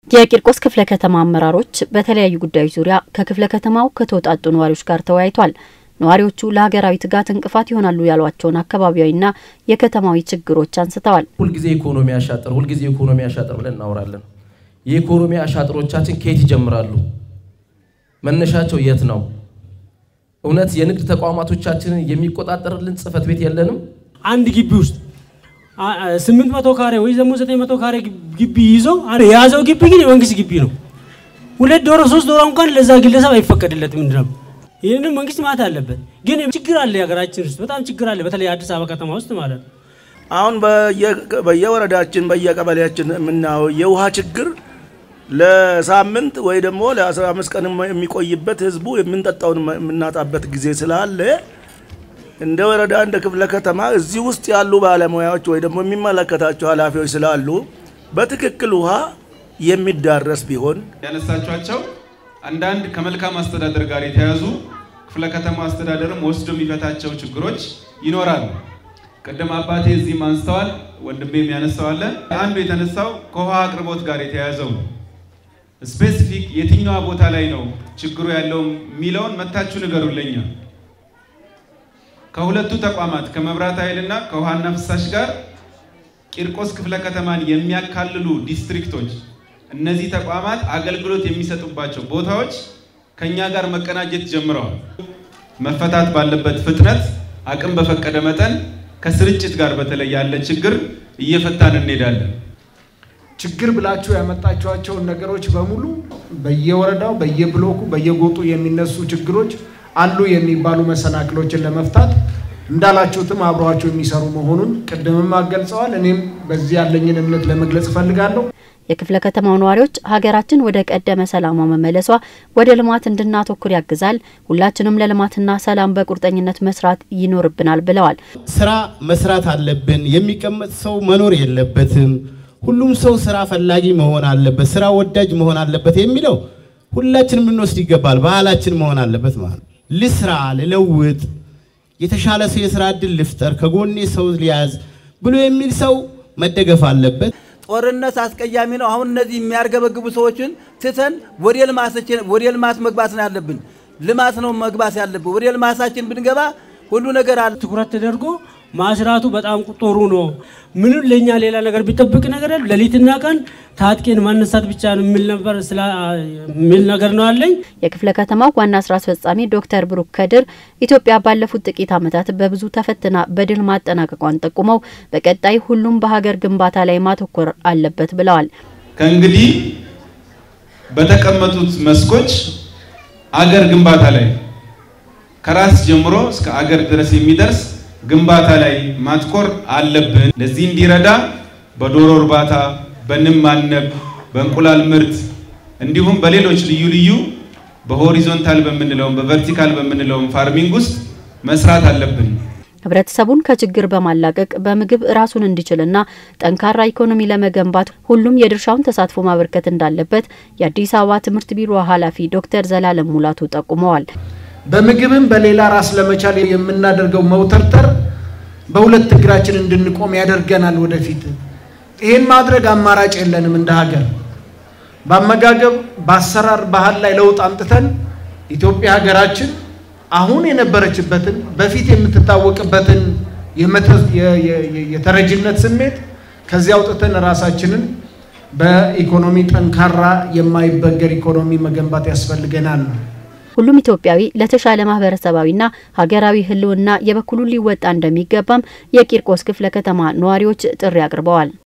የቂርቆስ ክፍለ ከተማ አመራሮች በተለያዩ ጉዳዮች ዙሪያ ከክፍለ ከተማው ከተውጣጡ ነዋሪዎች ጋር ተወያይቷል። ነዋሪዎቹ ለሀገራዊ ትጋት እንቅፋት ይሆናሉ ያሏቸውን አካባቢያዊና የከተማዊ ችግሮች አንስተዋል። ሁልጊዜ ኢኮኖሚ አሻጥር፣ ሁልጊዜ ኢኮኖሚ አሻጥር ብለን እናወራለን። የኢኮኖሚ አሻጥሮቻችን ከየት ይጀምራሉ? መነሻቸው የት ነው? እውነት የንግድ ተቋማቶቻችንን የሚቆጣጠርልን ጽሕፈት ቤት የለንም? አንድ ግቢ ውስጥ ስምንት መቶ ካሬ ወይ ደግሞ ዘጠኝ መቶ ካሬ ግቢ ይዞ የያዘው ግቢ ግን የመንግስት ግቢ ነው። ሁለት ዶሮ ሶስት ዶሮ እንኳን ለዛ ግለሰብ አይፈቀድለትም። ምንድነው ይህንን መንግስት ማለት አለበት። ግን ችግር አለ፣ የሀገራችን ውስጥ በጣም ችግር አለ፣ በተለይ አዲስ አበባ ከተማ ውስጥ ማለት ነው። አሁን በየወረዳችን በየቀበሌያችን የምናየው የውሃ ችግር ለሳምንት ወይ ደግሞ ለአስራ አምስት ቀን የሚቆይበት ህዝቡ የምንጠጣውን የምናጣበት ጊዜ ስላለ እንደ ወረዳ እንደ ክፍለ ከተማ እዚህ ውስጥ ያሉ ባለሙያዎች ወይ ደግሞ የሚመለከታቸው ኃላፊዎች ስላሉ በትክክል ውሃ የሚዳረስ ቢሆን ያነሳቿቸው አንዳንድ ከመልካም አስተዳደር ጋር የተያዙ ክፍለ ከተማ አስተዳደርም ወስዶ የሚፈታቸው ችግሮች ይኖራሉ። ቅድም አባቴ እዚህም አንስተዋል፣ ወንድሜም ያነሳዋለ። አንዱ የተነሳው ከውሃ አቅርቦት ጋር የተያያዘው ነው። ስፔሲፊክ የትኛዋ ቦታ ላይ ነው ችግሩ ያለው የሚለውን መታችሁ ንገሩልኛ። ከሁለቱ ተቋማት ከመብራት ኃይልና ከውሃና ፍሳሽ ጋር ቂርቆስ ክፍለ ከተማን የሚያካልሉ ዲስትሪክቶች እነዚህ ተቋማት አገልግሎት የሚሰጡባቸው ቦታዎች ከኛ ጋር መቀናጀት ጀምረዋል። መፈታት ባለበት ፍጥነት አቅም በፈቀደ መጠን ከስርጭት ጋር በተለይ ያለ ችግር እየፈታን እንሄዳለን። ችግር ብላችሁ ያመጣችኋቸውን ነገሮች በሙሉ በየወረዳው በየብሎኩ በየጎጡ የሚነሱ ችግሮች አሉ የሚባሉ መሰናክሎችን ለመፍታት እንዳላችሁትም አብረዋቸው የሚሰሩ መሆኑን ቅድምም አገልጸዋል። እኔም በዚህ ያለኝን እምነት ለመግለጽ እፈልጋለሁ። የክፍለ ከተማው ነዋሪዎች ሀገራችን ወደ ቀደመ ሰላሟ መመለሷ ወደ ልማት እንድናተኩር ያግዛል፣ ሁላችንም ለልማትና ሰላም በቁርጠኝነት መስራት ይኖርብናል ብለዋል። ስራ መስራት አለብን። የሚቀመጥ ሰው መኖር የለበትም። ሁሉም ሰው ስራ ፈላጊ መሆን አለበት፣ ስራ ወዳጅ መሆን አለበት የሚለው ሁላችንም ልንወስድ ይገባል። ባህላችን መሆን አለበት ማለት ነው። ልስራ፣ ልለውጥ፣ የተሻለ ሰው የስራ እድል ልፍጠር፣ ከጎኔ ሰው ሊያዝ ብሎ የሚል ሰው መደገፍ አለበት። ጦርነት አስቀያሚ ነው። አሁን እነዚህ የሚያርገበግቡ ሰዎችን ትተን ወደ ልማት መግባት ነው ያለብን። ልማት ነው መግባት ያለብን። ወደ ልማታችን ብንገባ ሁሉ ነገር አለ። ትኩረት ተደርጎ ማስራቱ በጣም ጥሩ ነው። ምንም ለእኛ ሌላ ነገር ቢጠብቅ ነገር ሌሊትና ቀን ታጥቄን ማነሳት ብቻ ነው የሚል ነበር የሚል ነገር ነው አለኝ። የክፍለ ከተማው ዋና ስራ አስፈጻሚ ዶክተር ብሩክ ከድር ኢትዮጵያ ባለፉት ጥቂት ዓመታት በብዙ ተፈትና በድል ማጠናቀቋን ጠቁመው በቀጣይ ሁሉም በሀገር ግንባታ ላይ ማተኮር አለበት ብለዋል። ከእንግዲህ በተቀመጡት መስኮች አገር ግንባታ ላይ ከራስ ጀምሮ እስከ አገር ድረስ የሚደርስ ግንባታ ላይ ማትኮር አለብን። ለዚህ እንዲረዳ በዶሮ እርባታ፣ በንብ ማነብ፣ በእንቁላል ምርት እንዲሁም በሌሎች ልዩ ልዩ በሆሪዞንታል በምንለውም በቨርቲካል በምንለውም ፋርሚንግ ውስጥ መስራት አለብን። ህብረተሰቡን ከችግር በማላቀቅ በምግብ ራሱን እንዲችልና ጠንካራ ኢኮኖሚ ለመገንባት ሁሉም የድርሻውን ተሳትፎ ማበርከት እንዳለበት የአዲስ አበባ ትምህርት ቢሮ ኃላፊ ዶክተር ዘላለም ሙላቱ ጠቁመዋል። በምግብም በሌላ ራስ ለመቻል የምናደርገው መውተርተር በሁለት እግራችን እንድንቆም ያደርገናል። ወደፊት ይህን ማድረግ አማራጭ የለንም። እንደ ሀገር በአመጋገብ በአሰራር ባህል ላይ ለውጥ አምጥተን ኢትዮጵያ ሀገራችን አሁን የነበረችበትን በፊት የምትታወቅበትን የተረጅነት ስሜት ከዚያ አውጥተን ራሳችንን በኢኮኖሚ ጠንካራ የማይበገር ኢኮኖሚ መገንባት ያስፈልገናል። ሁሉም ኢትዮጵያዊ ለተሻለ ማህበረሰባዊና ሀገራዊ ህልውና የበኩሉን ሊወጣ እንደሚገባም የቂርቆስ ክፍለ ከተማ ነዋሪዎች ጥሪ አቅርበዋል።